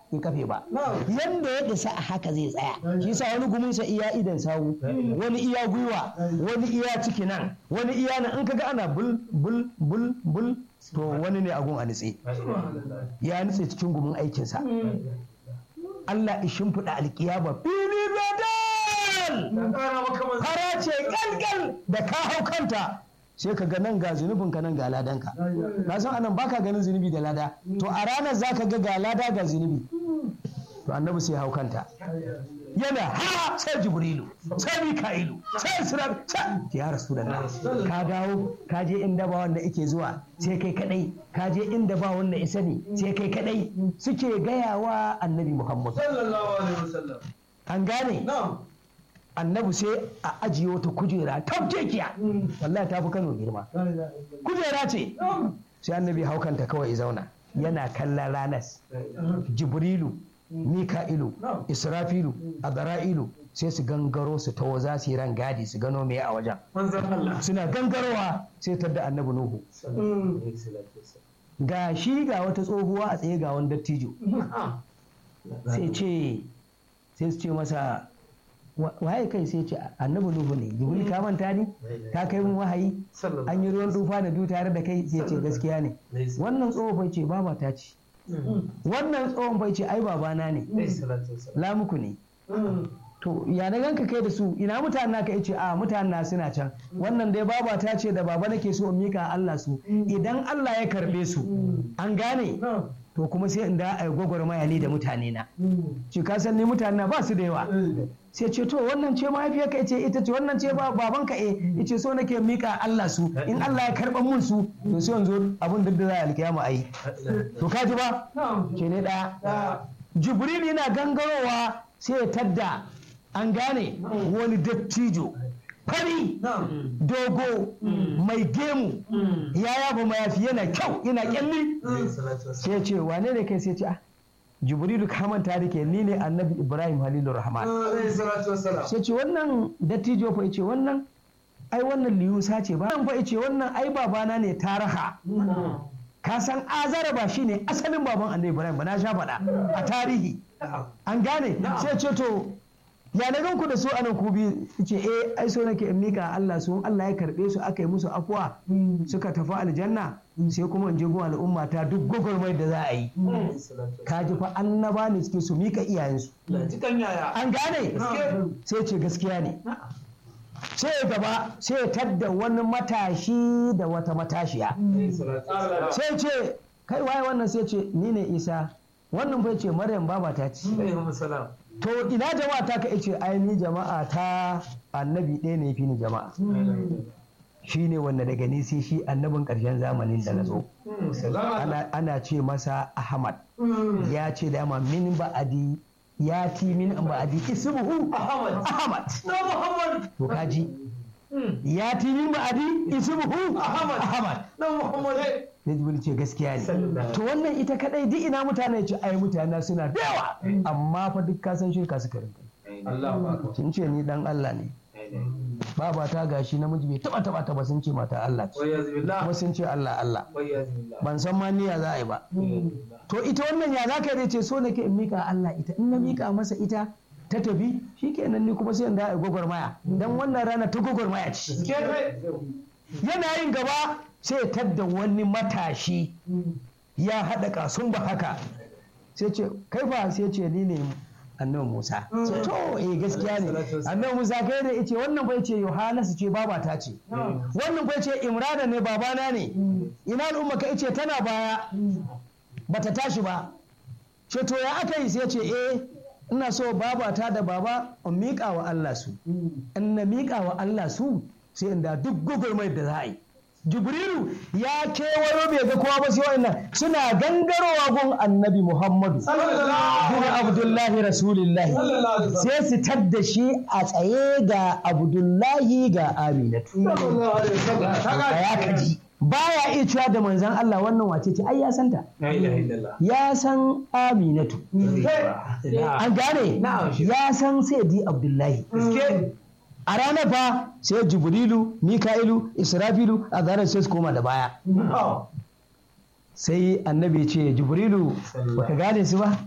in kafe ba yanda ya isa a haka zai tsaya shi sa wani guminsa iya idan sawu wani iya gwiwa wani iya ciki nan wani iya nan in kaga ana bul bul bul bul to wani ne agun a nitse ya nitse cikin gumin aikinsa Allah ya shimfiɗa alkiyama fili badal fara ce kalkal da ka hau kanta sai ka ga nan ga zunubin ka nan ga ladanka na san anan baka ganin zunubi da lada to a ranar zaka ga ga lada ga zunubi to annabi sai hau kanta yana ha sai jibrilu sai mika'ilu sai sirar sai ya rasulullah ka dawo ka je inda ba wanda yake zuwa sai kai kadai ka je inda ba wanda isa ne sai kai kadai suke gayawa annabi muhammad sallallahu alaihi wasallam an gane na'am annabi sai a ajiye wata kujera tafkekiya wallahi ta fi kano girma kujera ce sai annabi haukanta kawai ya zauna yana kallon ranas jibrilu mika'ilu israfilu azra'ilu sai su gangaro su tawo za su yi ran gadi su gano me a wajen manzon Allah suna gangarowa sai tadda annabi nuhu ga shi ga wata tsohuwa a tsaye ga wani dattijo sai ce sai su ce masa "Wa- waye kai sai ce annabi nuhu ne jibril ka manta ni ka kai mun wahayi an yi ruwan tufa da du tare da kai sai ce gaskiya ne wannan tsohon bai ce baba ta ce wannan tsohon bai ce ai babana ne lamuku ne to ya na ganka kai da su ina mutanen naka yace a mutanen na suna can wannan dai baba ta ce da baba nake so in mika Allah su idan Allah ya karbe su an gane to kuma sai in da ai gwagwarmaya ni da mutane na ce ka san ni mutane na ba su da yawa sai ce to wannan ce mahaifiyar ka ce ita ce wannan ce ba- baban ka eh yace so nake mika Allah su in Allah ya karban mun su to sai yanzu abin da za a alkiyama ayi to ka ji ba ce ne daya jibril yana gangarowa sai ya tadda an gane wani dattijo fari dogo mai gemu ya yaba mayafi yana kyau yana kyalli sai ya ce wane ne kai sai ya ce ah jibrilu ka manta da ke ni ne annabi ibrahim halilu rahman sai ce wannan dattijo fa ce wannan ai wannan liyusa ce ba fa ce wannan ai babana ne taraha ka san azara ba shine asalin baban annabi ibrahim ba na sha faɗa a tarihi an gane sai ce to ya na ganku da su anan ku biyu ce eh ai so nake in mika Allah su Allah ya karbe su aka yi musu afuwa suka tafi aljanna sai kuma in je gun al'umma ta duk gwagwarmai da za a yi ka ji fa annaba ne suke su mika iyayensu Jikan yaya. an gane sai ce gaskiya ne sai ya gaba sai ya tadda wani matashi da wata matashiya sai ce kai waye wannan sai ce ni ne isa wannan bai ce maryam baba ta ce to ina jama'a ta ka ce ai ni jama'a ta annabi ɗaya ne fi ni jama'a shi ne wanda daga ni sai shi annabin ƙarshen zamanin da na zo ana, ana ce masa ahmad ya ce dama min ba'adi ya ti min ba'adi ismuhu Ahmad. ahmad Na Muhammad. to kaji ya ti min ba'adi ismuhu Ahmad. ahmad Na Muhammad. sai jibril ce gaskiya ne Sallallahu. to wannan ita kadai duk ina mutane ce ai mutane suna da yawa amma fa duk ka san shirka suka rinka Allahu akbar. sun ce ni dan Allah ne baba ta gashi namiji bai taba taba ta ba sun ce mata Allah ce Wayyazu billah. kuma sun ce Allah Allah Wayyazu billah. ban san ma niyya za a yi ba to ita wannan ya zaka dai ce so nake in mika Allah ita in na mika masa ita ta tafi shikenan ni kuma sai in da ai gwagwarmaya dan wannan rana ta gwagwarmaya ce Ke kai. yana yin gaba sai ya tadda wani matashi ya haɗa kasun ba haka sai ce kai fa sai ce ni ne annabi Musa sai to eh gaskiya ne annabi Musa kai da yace wannan bai ce Yohanasu ce babata ce wannan bai ce Imrana ne babana ne ina al'umma ka ce tana baya bata tashi ba ce to ya aka yi sai ce eh ina so babata da baba in miƙa wa Allah su in na miƙa wa Allah su sai inda duk gwagwarmai da za a yi jibrilu ya kewayo bai ga kowa ba sai wa'annan suna gangarowa gun annabi muhammadu bin abdullahi rasulillahi sai su tadda shi a tsaye ga abdullahi ga aminatu Sallallahu alaihi wasallam. a ya kaji baya iya cewa da manzan Allah wannan wace ce ai ya santa La ilaha illallah. ya san aminatu an gane ya san sayyidi abdullahi Ke. a ranar fa sai jibrilu mika'ilu israfilu a zarar sai su koma da baya sai annabi ya ce jibrilu baka gane su ba